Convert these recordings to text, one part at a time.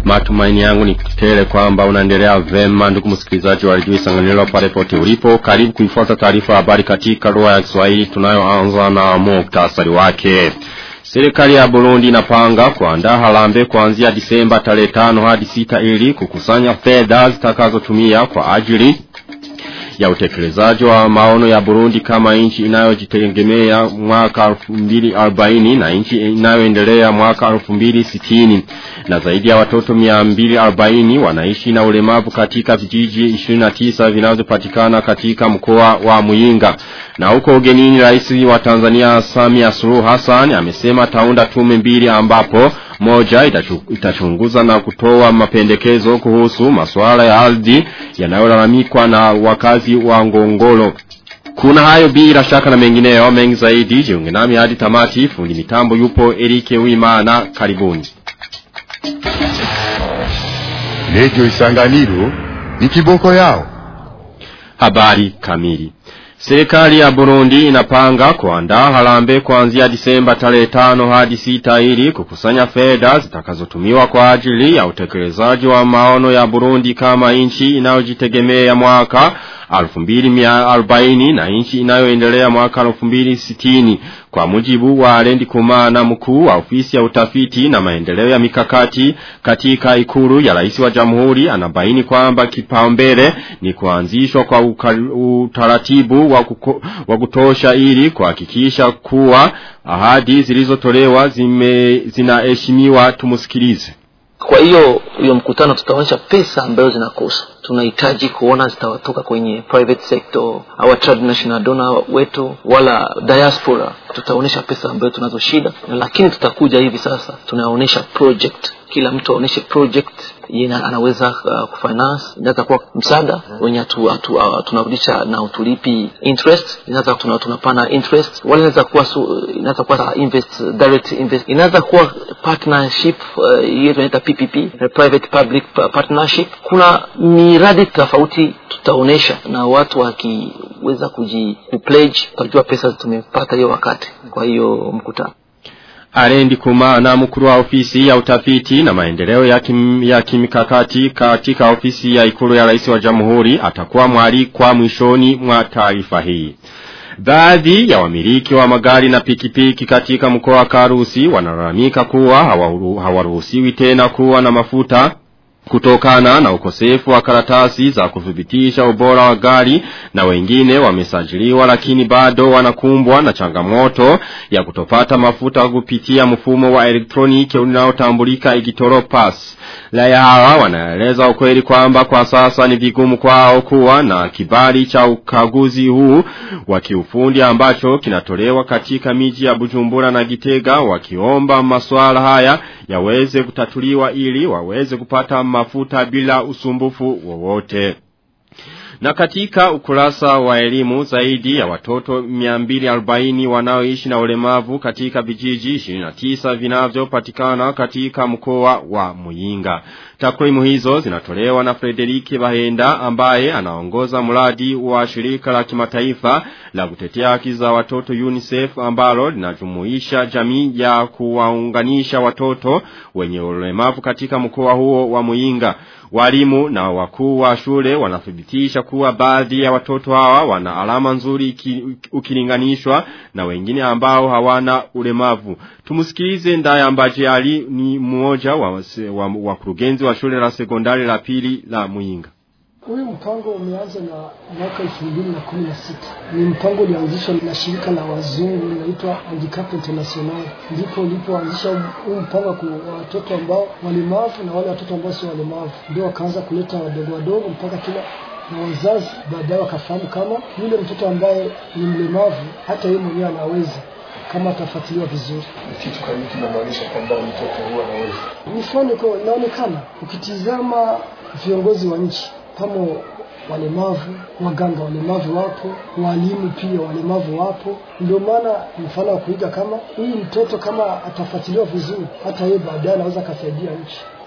Matumaini yangu ni tele kwamba unaendelea vema ndugu msikilizaji wa redio Isanganiro pale pote ulipo. Karibu kuifuata taarifa habari katika lugha ya Kiswahili tunayoanza na muktasari wake. Serikali ya Burundi inapanga kuandaa harambe kuanzia Disemba tarehe 5 hadi 6 ili kukusanya fedha zitakazotumia kwa ajili ya utekelezaji wa maono ya Burundi kama nchi inayojitegemea mwaka 2040 na nchi inayoendelea mwaka 2060 na zaidi ya watoto 240 wanaishi na ulemavu katika vijiji 29 vinavyopatikana katika mkoa wa Muyinga na huko ugenini rais wa Tanzania Samia Suluhu Hassan amesema taunda tume mbili ambapo moja itachunguza na kutoa mapendekezo kuhusu masuala ya ardhi yanayolalamikwa na wakazi wa Ngongolo. Kuna hayo bila shaka na mengineyo mengi zaidi jiunge nami hadi tamati fundi mitambo yupo Erike Wimana karibuni. Radio Isanganiro ni kiboko yao. Habari kamili. Serikali ya Burundi inapanga kuandaa harambe kuanzia Disemba tarehe 5 hadi 6 ili kukusanya fedha zitakazotumiwa kwa ajili ya utekelezaji wa maono ya Burundi kama nchi inayojitegemea mwaka 2040 na nchi inayoendelea mwaka 2060 kwa mujibu wa Alendi Kumana mkuu wa ofisi ya utafiti na maendeleo ya mikakati katika ikulu ya rais wa jamhuri anabaini kwamba kipaumbele ni kuanzishwa kwa utaratibu wa, kuko, wa kutosha ili kuhakikisha kuwa ahadi zilizotolewa zime zinaheshimiwa tumusikilize kwa hiyo hiyo mkutano tutaonyesha pesa ambazo zinakosa tunahitaji kuona zitawatoka kwenye private sector au transnational donor wetu wala diaspora tutaonyesha pesa ambayo tunazo shida lakini tutakuja hivi sasa tunaonyesha project kila mtu aoneshe project yeye anaweza uh, kufinance inaweza kuwa msaada wenye atu, atu, uh, tunarudisha na utulipi interest inaweza tuna, tunapana interest wala inaweza kuwa su, inaweza kuwa invest direct invest inaweza kuwa partnership uh, hiyo tunaita PPP private public partnership kuna miradi tofauti tutaonesha na watu wakiweza kuji kupledge tutajua pesa tumepata hiyo wakati kwa hiyo mkutano Arendi kumana mkuru wa ofisi ya utafiti na maendeleo ya, kim, ya kimikakati katika ofisi ya ikulu ya rais wa jamhuri atakuwa mwali kwa mwishoni mwa taarifa hii. Baadhi ya wamiliki wa magari na pikipiki katika mkoa wa Karusi wanalalamika kuwa hawaruhusiwi tena kuwa na mafuta kutokana na ukosefu wa karatasi za kuthibitisha ubora wa gari na wengine wamesajiliwa lakini bado wanakumbwa na changamoto ya kutopata mafuta kupitia mfumo wa elektroniki unaotambulika igitoro pass. Laya hawa wanaeleza ukweli kwamba kwa sasa ni vigumu kwao kuwa na kibali cha ukaguzi huu wa kiufundi ambacho kinatolewa katika miji ya Bujumbura na Gitega wakiomba masuala haya yaweze kutatuliwa ili waweze kupata mafuta bila usumbufu wowote. Na katika ukurasa wa elimu zaidi ya watoto 240 wanaoishi na ulemavu katika vijiji 29 vinavyopatikana katika mkoa wa Muyinga. Takwimu hizo zinatolewa na Frederike Bahenda ambaye anaongoza mradi wa shirika la kimataifa la kutetea haki za watoto UNICEF ambalo linajumuisha jamii ya kuwaunganisha watoto wenye ulemavu katika mkoa huo wa Muyinga. Walimu na wakuu wa shule wanathibitisha kuwa baadhi ya watoto hawa wana alama nzuri ukilinganishwa na wengine ambao hawana ulemavu. Tumusikilize ndaye ambaje ali ni mmoja wa wakurugenzi wa, wa shule la sekondari la pili la Muyinga. Huyu mpango umeanza na mwaka elfu mbili na kumi na sita. Ni mpango ulianzishwa na shirika la wazungu linaitwa Handicap International, ndipo ulipoanzisha huu mpango kwa watoto ambao walemavu na wale watoto ambao sio walemavu, ndio wakaanza kuleta wadogo wadogo mpaka kila na wazazi baadaye wakafahamu kama yule mtoto ambaye ni mlemavu hata yeye mwenyewe anaweza kama atafuatiliwa vizuri. Kitu kama kinamaanisha kwamba mtoto huwa anaweza. Mfano kwa inaonekana ukitizama viongozi wa nchi kama walemavu, waganga walemavu wapo, walimu pia walemavu wapo. Ndio maana mfano wa kuiga kama huyu mtoto kama atafuatiliwa vizuri, hata yeye baadaye anaweza akasaidia nchi.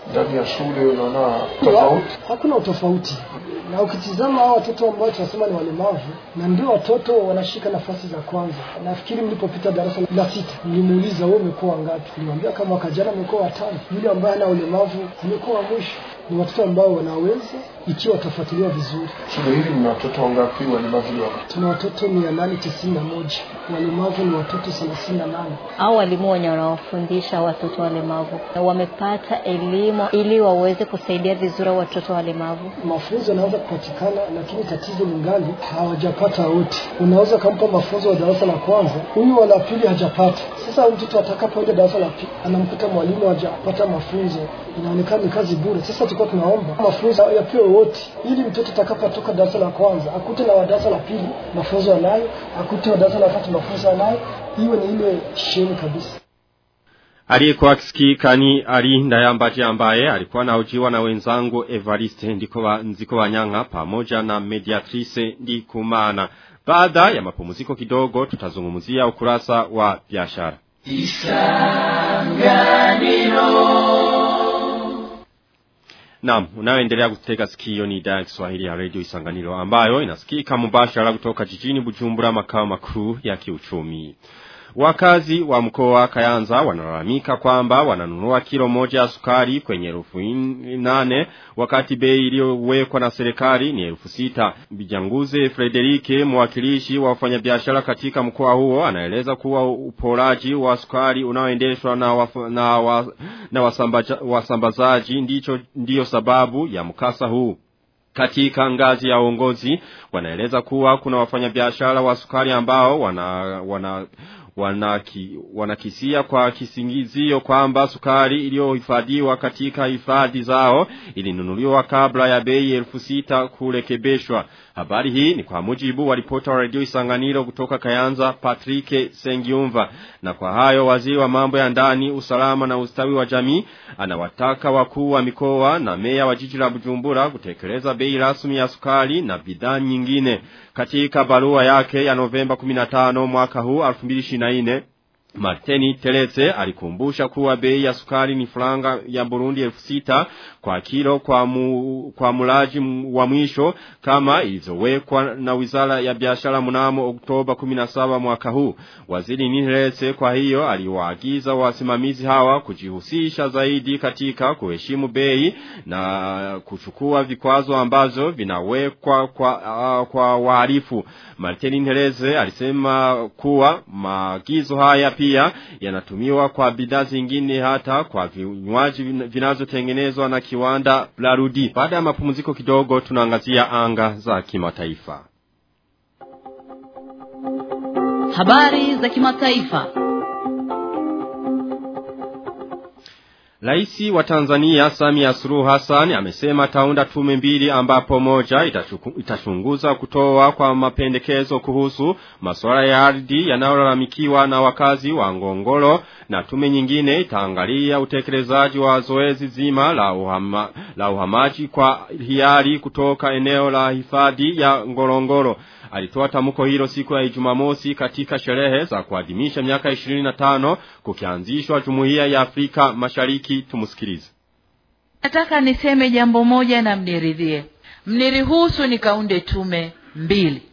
ndani ya shule unaona tofauti hakuna utofauti na ukitizama hao watoto ambao tunasema ni walemavu na ndio watoto wanashika nafasi za kwanza nafikiri mlipopita darasa la sita nilimuuliza wewe umekuwa wangapi nilimwambia kama mwaka jana amekuwa watano yule ambaye ana ulemavu amekuwa wa mwisho ni watoto ambao wanaweza ikiwa watafuatiliwa vizuri shule hili mna watoto wangapi walemavu wako tuna watoto mia nane tisini na moja walemavu ni watoto thelathini na nane au walimu wenye wanaofundisha watoto walemavu wamepata elimu ili waweze kusaidia vizuri watoto walemavu mafunzo yanaweza kupatikana lakini tatizo lingali hawajapata wote unaweza ukampa mafunzo wa darasa la kwanza huyu wa la pili hajapata sasa mtoto atakapoenda darasa la pili anamkuta mwalimu hajapata mafunzo inaonekana ni kazi bure sasa tulikuwa tunaomba mafunzo yapewe wote ili mtoto atakapotoka darasa la kwanza akute na wa darasa la pili mafunzo anayo akute wa darasa la tatu mafunzo anayo iwe ni ile sheni kabisa Aliyekuwa akisikika ni Ali Ndayambaje ambaye alikuwa anahojiwa na wenzangu Evariste ndiko nziko wanyanga pamoja na Mediatrice Ndikumana. Baada ya mapumziko kidogo tutazungumzia ukurasa wa biashara. Naam, unaoendelea kutega sikio ni idhaa ya Kiswahili ya Radio Isanganiro ambayo inasikika mubashara kutoka jijini Bujumbura makao makuu ya kiuchumi. Wakazi wa mkoa Kayanza wanalalamika kwamba wananunua kilo moja ya sukari kwenye elfu nane wakati bei iliyowekwa na serikali ni elfu sita. Bijanguze Frederike mwakilishi wa wafanyabiashara katika mkoa huo anaeleza kuwa uporaji wa sukari unaoendeshwa na, waf, na, wa, na wasambaza, wasambazaji ndicho ndiyo sababu ya mkasa huu. Katika ngazi ya uongozi wanaeleza kuwa kuna wafanyabiashara wa sukari ambao wana, wana wanaki, wanakisia kwa kisingizio kwamba sukari iliyohifadhiwa katika hifadhi zao ilinunuliwa kabla ya bei elfu sita kurekebishwa. Habari hii ni kwa mujibu wa ripota wa radio Isanganiro kutoka Kayanza Patrick Sengiumva. Na kwa hayo waziri wa mambo ya ndani, usalama na ustawi wa jamii anawataka wakuu wa mikoa na meya wa jiji la Bujumbura kutekeleza bei rasmi ya sukari na bidhaa nyingine. Katika barua yake ya Novemba 15 mwaka huu 2024 Martini Telete alikumbusha kuwa bei ya sukari ni franga ya Burundi elfu sita kwa kilo kwa, mu, kwa mulaji wa mwisho kama ilizowekwa na wizara ya biashara mnamo Oktoba 17 mwaka huu. Waziri Nilete kwa hiyo aliwaagiza wasimamizi hawa kujihusisha zaidi katika kuheshimu bei na kuchukua vikwazo ambazo vinawekwa kwa, uh, kwa wahalifu. Martini Nilete alisema kuwa maagizo haya pia yanatumiwa kwa bidhaa zingine hata kwa vinywaji vinazotengenezwa na kiwanda Blarudi. Baada ya mapumziko kidogo tunaangazia anga za kimataifa. Habari za kimataifa. Raisi wa Tanzania Samia Suluhu Hassan amesema taunda tume mbili ambapo moja itachuku, itachunguza kutoa kwa mapendekezo kuhusu masuala ya ardhi yanayolalamikiwa na wakazi wa Ngongoro na tume nyingine itaangalia utekelezaji wa zoezi zima la, uhama, la uhamaji kwa hiari kutoka eneo la hifadhi ya Ngorongoro. Alitoa tamko hilo siku ya Ijumamosi katika sherehe za kuadhimisha miaka 25 kukianzishwa Jumuiya ya Afrika Mashariki. Tumusikilize. Nataka niseme jambo moja na mniridhie, mniruhusu nikaunde tume mbili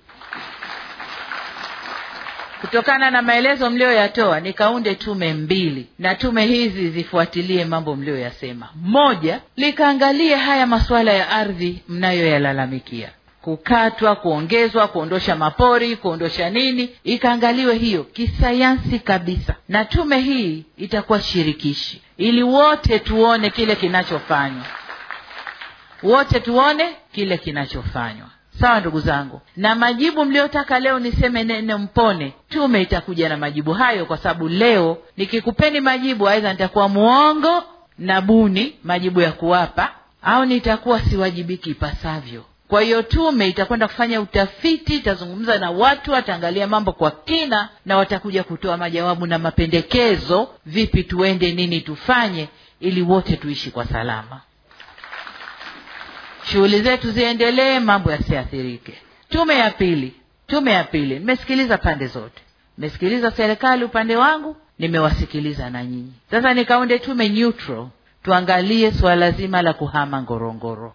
kutokana na maelezo mlioyatoa, nikaunde tume mbili, na tume hizi zifuatilie mambo mlioyasema. Moja, likaangalie haya masuala ya ardhi mnayoyalalamikia kukatwa, kuongezwa, kuondosha mapori, kuondosha nini, ikaangaliwe hiyo kisayansi kabisa, na tume hii itakuwa shirikishi ili wote tuone kile kinachofanywa, wote tuone kile kinachofanywa. Sawa ndugu zangu, na majibu mliotaka leo niseme nene mpone, tume itakuja na majibu hayo, kwa sababu leo nikikupeni majibu, aidha nitakuwa muongo na buni majibu ya kuwapa, au nitakuwa siwajibiki ipasavyo. Kwa hiyo tume itakwenda kufanya utafiti, itazungumza na watu, ataangalia mambo kwa kina, na watakuja kutoa majawabu na mapendekezo, vipi tuende, nini tufanye, ili wote tuishi kwa salama, shughuli zetu ziendelee, mambo yasiathirike. Tume ya pili, tume ya pili, nimesikiliza pande zote, nimesikiliza serikali upande wangu, nimewasikiliza na nyinyi. Sasa nikaunde tume neutral tuangalie suala zima la kuhama ngorongoro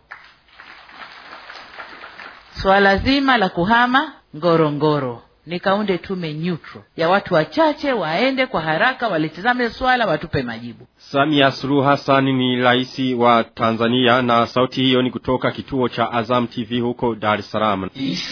swala zima la kuhama ngorongoro nikaunde tume neutral ya watu wachache waende kwa haraka walitizame swala watupe majibu Samia Suluhu Hassan ni rais wa Tanzania na sauti hiyo ni kutoka kituo cha Azam TV huko Dar es Salaam.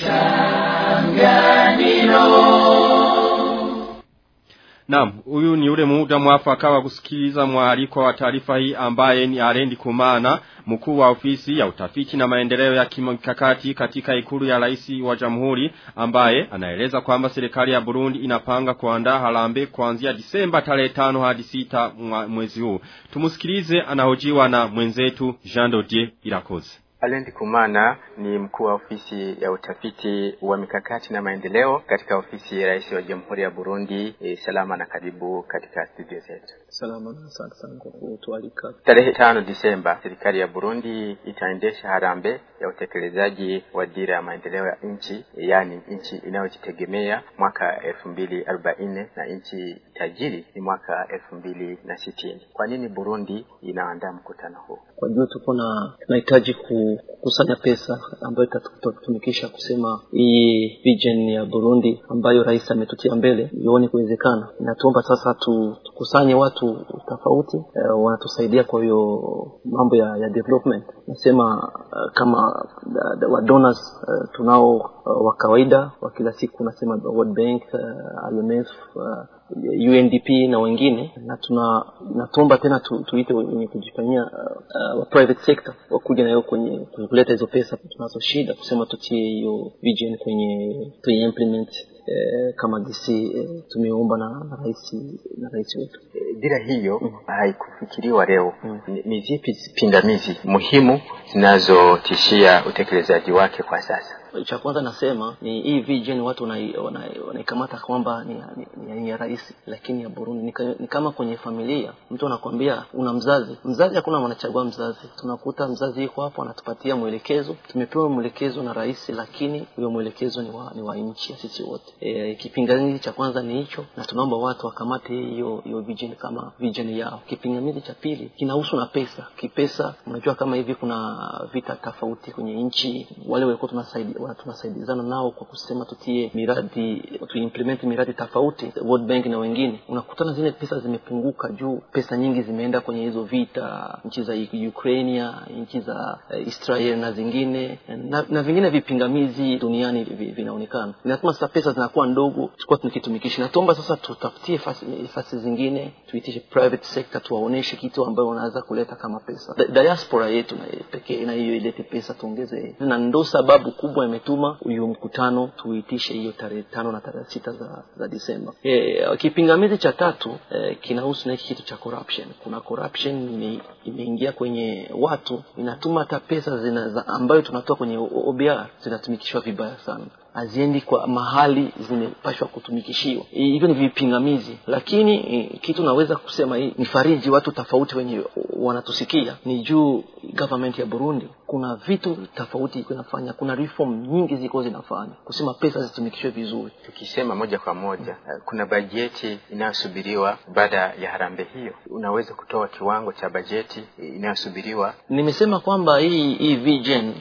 Naam, huyu ni ule muda mwafaka wa kusikiliza mwaliko wa taarifa hii ambaye ni Arendi Kumana, mkuu wa ofisi ya utafiti na maendeleo ya kimkakati katika ikulu ya rais wa jamhuri ambaye anaeleza kwamba serikali ya Burundi inapanga kuandaa harambe kuanzia Disemba tarehe 5 hadi 6 mwezi huu. Tumusikilize anahojiwa na mwenzetu Jean Dodier Irakoze. Alendi Kumana ni mkuu wa ofisi ya utafiti wa mikakati na maendeleo katika ofisi ya rais wa Jamhuri ya Burundi. E, salama na karibu katika studio zetu. salama na asante sana kwa kutualika Tarehe tano Disemba, serikali ya Burundi itaendesha harambee ya utekelezaji wa dira ya maendeleo ya nchi, yaani nchi inayojitegemea mwaka elfu mbili arobaini na nchi tajiri ni mwaka elfu mbili na sitini. Kwa nini Burundi inaandaa mkutano huu? kwa juu tuko na tunahitaji kukusanya pesa ambayo itatutumikisha kusema hii vision ya Burundi ambayo rais ametutia mbele ione kuwezekana. Natuomba sasa tu, tukusanye watu tofauti uh, wanatusaidia kwa hiyo mambo ya, ya development. Nasema uh, kama uh, wa donors uh, tunao uh, wa kawaida wa kila siku, nasema World Bank, uh, IMF uh, UNDP na wengine na tuna natomba tena tu, tuite wenye kujifanyia uh, uh, private sector wakuja nayo kwenye kuleta hizo pesa tunazo shida kusema tutie hiyo vision kwenye kwenye implement eh, kama DC eh, tumeomba na, na rais na rais wetu E, dira hiyo mm. haikufikiriwa leo mm. ni, ni zipi pingamizi muhimu zinazotishia utekelezaji wake kwa sasa? cha kwanza nasema ni hii vision watu wanaikamata wana, wana kwamba ni, ni, ni, ni ya rais lakini ya Burundi ni, ni kama kwenye familia mtu anakwambia una mzazi mzazi hakuna wanachagua mzazi tunakuta mzazi yuko hapo anatupatia mwelekezo tumepewa mwelekezo na rais lakini huyo mwelekezo ni wa, ni wa nchi ya sisi wote e, kipingamizi cha kwanza ni hicho na tunaomba watu wakamate hiyo hiyo vision kama vision yao kipingamizi cha pili kinahusu na pesa kipesa unajua kama hivi kuna vita tofauti kwenye nchi wale walikuwa tunasaidia tunasaidizana nao kwa kusema tutie miradi tuimplement miradi tofauti World Bank na wengine unakutana zile pesa zimepunguka juu pesa nyingi zimeenda kwenye hizo vita nchi za Ukraine nchi za uh, Israel na zingine na, na vingine vipingamizi duniani vinaonekana inatuma sasa pesa zinakuwa ndogo tulikuwa tunakitumikisha natomba sasa tutafutie fasi, fasi zingine tuitishe private sector tuwaoneshe kitu ambayo wanaweza kuleta kama pesa diaspora yetu na pekee na hiyo ilete pesa tuongeze na ndo sababu kubwa imetuma huyu mkutano tuitishe hiyo tarehe tano na tarehe sita za, za Disemba. E, kipingamizi cha tatu e, kinahusu na hiki kitu cha corruption. Kuna corruption ime, imeingia kwenye watu, inatuma hata pesa zina, ambayo tunatoa kwenye OBR zinatumikishwa vibaya sana haziendi kwa mahali zimepashwa kutumikishiwa. Hivyo ni vipingamizi, lakini e, kitu naweza kusema hii ni fariji watu tofauti wenye wanatusikia ni juu government ya Burundi kuna vitu tofauti iko inafanya, kuna reform nyingi ziko zinafanya kusema pesa zitumikishwe vizuri. Tukisema moja kwa moja, kuna bajeti inayosubiriwa baada ya harambee hiyo, unaweza kutoa kiwango cha bajeti inayosubiriwa? Nimesema kwamba hii hii vision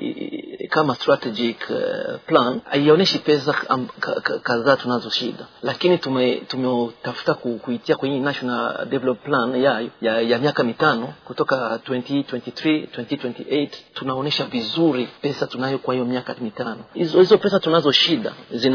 kama strategic uh, plan haionyeshi pesa kadhaa tunazo shida, lakini tume tumetafuta ku, kuitia kwenye national development plan ya, ya, ya miaka mitano kutoka 2023 2028 tunaonyesha vizuri pesa tunayo kwa hiyo miaka mitano. Hizo hizo pesa tunazo shida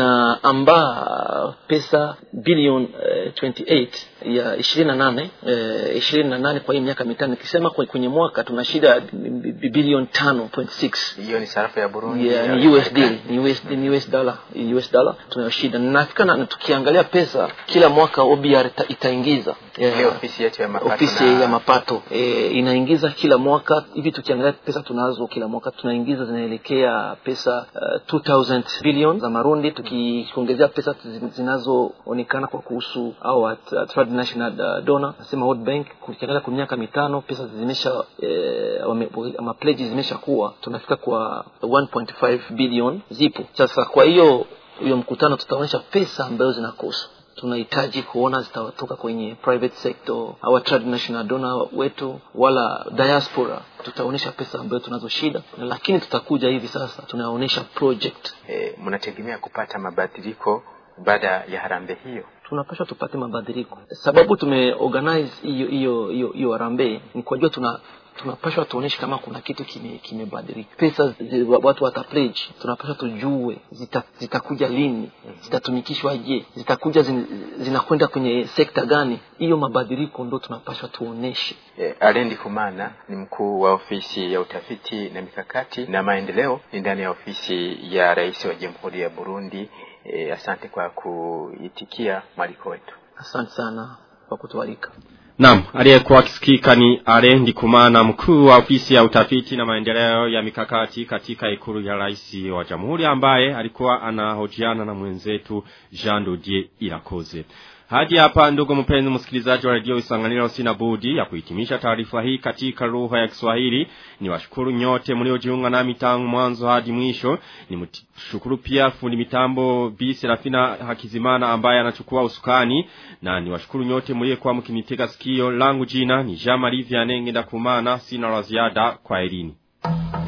zinaambaa pesa bilioni uh, 28 ya ishirini na nane ishirini na nane kwa hii miaka mitano. Nikisema kwenye mwaka tuna shida bilioni tano point six hiyo ni sarafu ya Burundi yeah, ni USD ni USD ni US dollar US dollar tunayo shida nafika na tukiangalia pesa kila mwaka OBR ita, itaingiza yeah, ofisi yetu ya mapato ofisi na... ya mapato e, inaingiza kila mwaka hivi tukiangalia pesa tunazo kila mwaka tunaingiza zinaelekea pesa uh, 2000 billion za Marundi tukiongezea pesa zinazoonekana kwa kuhusu au at, at national uh, donor nasema World Bank kukiangalia kwa miaka mitano pesa zimesha eh, ama pledges zimesha kuwa tunafika kwa 1.5 billion zipo sasa kwa hiyo hiyo mkutano tutaonyesha pesa ambazo zinakosa tunahitaji kuona zitatoka kwenye private sector au transnational donor wetu wala diaspora tutaonyesha pesa ambayo tunazo shida lakini tutakuja hivi sasa tunaonyesha project e, mnategemea kupata mabadiliko baada ya harambe hiyo tunapaswa tupate mabadiliko sababu tumeorganize hiyo hiyo hiyo hiyo harambee ni kwa jua tuna tunapashwa tuoneshe kama kuna kitu kimebadilika kime pesa zi, watu wata pledge tunapashwa tujue zitakuja zita lini zitatumikishwa je zitakuja zin, zinakwenda kwenye sekta gani hiyo mabadiliko ndo tunapashwa tuoneshe e, alendi kumana ni mkuu wa ofisi ya utafiti na mikakati na maendeleo ni ndani ya ofisi ya rais wa jamhuri ya burundi e, asante kwa kuitikia mwaliko wetu asante sana kwa kutualika Naam, aliyekuwa akisikika ni Arendi Kumana mkuu wa ofisi ya utafiti na maendeleo ya mikakati katika ikulu ya rais wa jamhuri ambaye alikuwa anahojiana na mwenzetu Jean Dodier Irakoze. Hadi hapa ndugu mpenzi msikilizaji wa radio Isanganiro sina budi ya kuhitimisha taarifa hii katika lugha ya Kiswahili. Ni washukuru nyote mliojiunga nami tangu mwanzo hadi mwisho. Ni mshukuru pia fundi mitambo Bi Serafina Hakizimana ambaye anachukua usukani na ni washukuru nyote mliokuwa mkinitega sikio langu jina ni Jean Marie Vianenge ndakumana sina la ziada kwa elini.